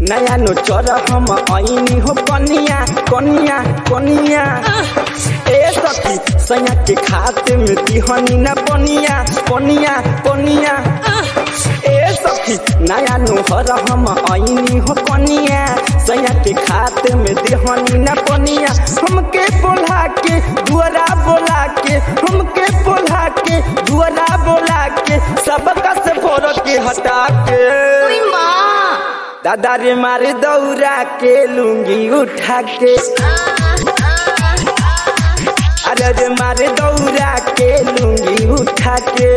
नया नो चर हम ऐनी हो कनिया कनिया कनिया ए सखी सैया के खाते में दिहनी न पनिया पनिया पनिया ए सखी नया नो हर हम ऐनी हो कनिया सैया के खाते में दिहनी न पनिया हमके बोला के दुआरा बोला के हमके बोला के दुआरा बोला के सबका से फोड़ के हटा के दादा रे मारे दौरा के लूंगी उठा के अरे रे मारे दौरा के लूंगी उठा के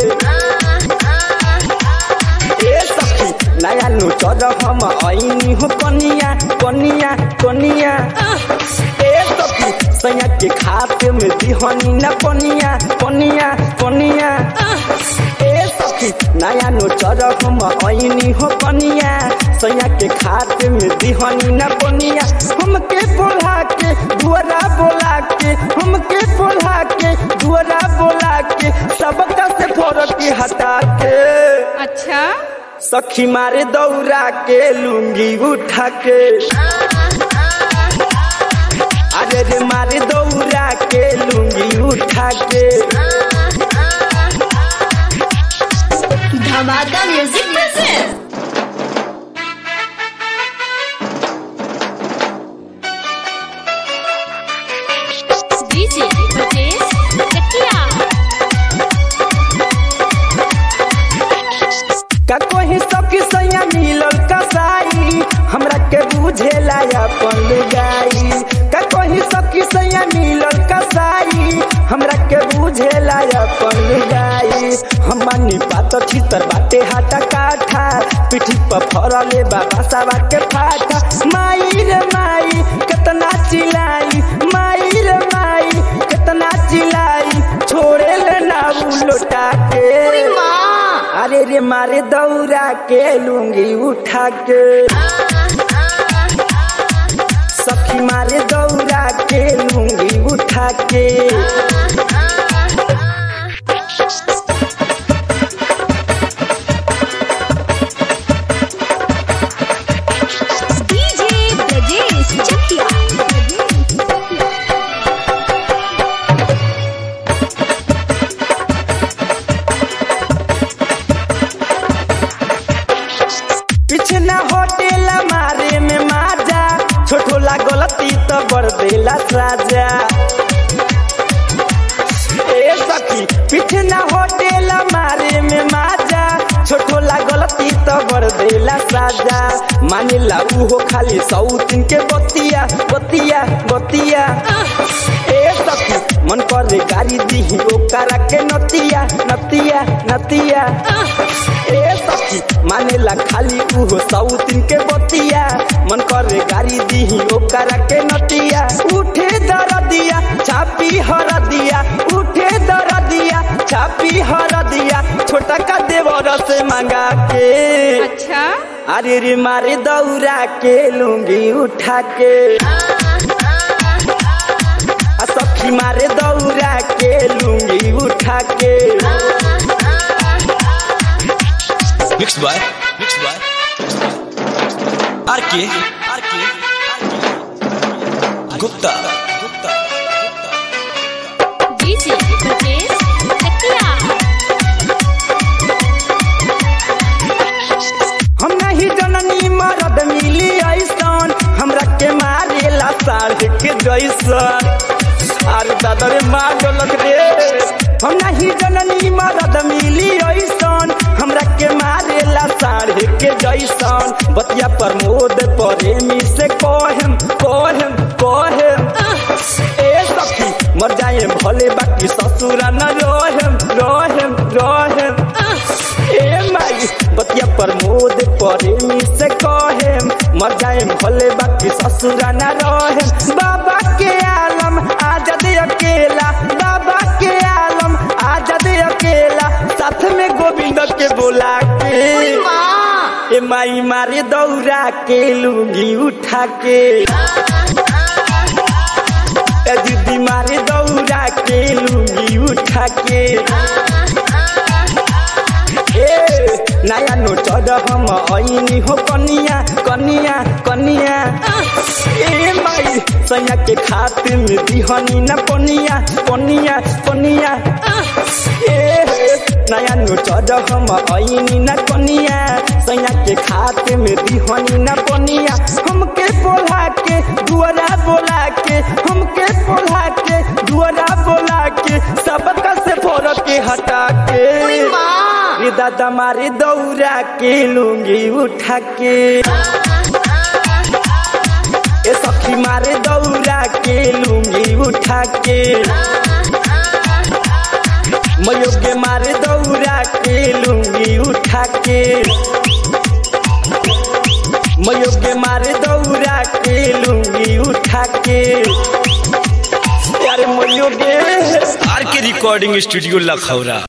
ए सखी नया नु चर हम ऐनी हो कनिया कनिया कनिया ए सखी सैया के खाते में दिहनी न पनिया पनिया पनिया ए सखी नया नो चर हम ऐनी हो कनिया सैया के खाते में दिहनी न पनिया हमके बोला के दुआरा बोला के हमके बोला के दुआरा बोला के सबका से फोड़ के हटा के अच्छा सखी मारे दौरा के लूंगी उठा के अरे रे मारे दौरा के लूंगी उठा के धमाका music present DJ Brajesh Chakia का कोई सखी सैया मिलल कसाई हमरा के बुझेला अपन लुगाई का कोई सखी सैया मिलल कसाई हमरा के बुझेला अपन लुगाई हमनी पात छितर बाटे हाटा काठा पिठी पर फरले बाबा सावा के फाटा माई रे माई कितना चिल्लाई माई रे माई कितना चिल्लाई छोड़े ले ना उ लोटा के अरे रे मारे दौरा के लूंगी उठा के सखी मारे दौरा के लूंगी उठा के डीजे ब्रजेश चकिया पीछे ना होटेल मारे में माजा छोटोला गलती तो बर देला साजा ए सखी पीछे ना होटेल मारे में माजा छोटोला गलती तो बर देला साजा मानिला उहो खाली सौतिन के बतिया बतिया बतिया ए सखी मन करे गाड़ी दीही ओकरा के नतिया नतिया नतिया ए सखी मानेला खाली उहो सौतिन के बतिया मन करे गाड़ी दीही ओकरा के नतिया उठे दरदिया छापी हरदिया उठे दरदिया छापी हरदिया छोटा का देवर से मांगा के अच्छा अरे रे मारे दौरा के लूंगी उठा के आ सखी मारे दौरा के लूंगी उठा के Mixed by Mixed by RK RK Gupta Gupta DJ Brajesh Chakia हम नहीं जननी मरद मिली ऐसन हमरा के मारेला साढ़ के जैसन अरे दादा रे मार डोलक रे हम नहीं जननी मरद मिली ऐसन हमरा के मारेला साढ़ के जैसन बतिया प्रमोद प्रेमी से कहेम कहेम कहेम ए सखी मर जाए भले बाकी ससुरा न रहेम रहेम रहेम ए माई बतिया प्रमोद प्रेमी से कहेम मर जाए भले बाकी ससुरा न रहेम बाबा के आलम आजाद अकेला बाबा के आलम आजाद अकेला साथ में गोविंद के बोला के ए माई मारे दौरा के लूंगी उठा के ए दीदी मारे दौरा के लूंगी उठा के ए नया नो चढ़ हम ऐनी हो कनिया कनिया कनिया ए माई सैया के खातिर में दिहनी न पनिया पनिया पनिया ए नया नु चढ़ हम ऐनी न कनिया सैया के खातिर में दिहनी न पनिया हमके बोला के दुआरा बोला के हमके बोला के दुआरा बोला के सबका से फोड़ के हटा के रे दादा मारे दौरा के लूंगी उठा के ए सखी मारे दौरा के लूंगी उठा के मयोगे मारे दौरा के लूंगी उठा के मयोगे मारे दौरा के लूंगी उठा के यार मयोगे आर के रिकॉर्डिंग स्टूडियो लखौरा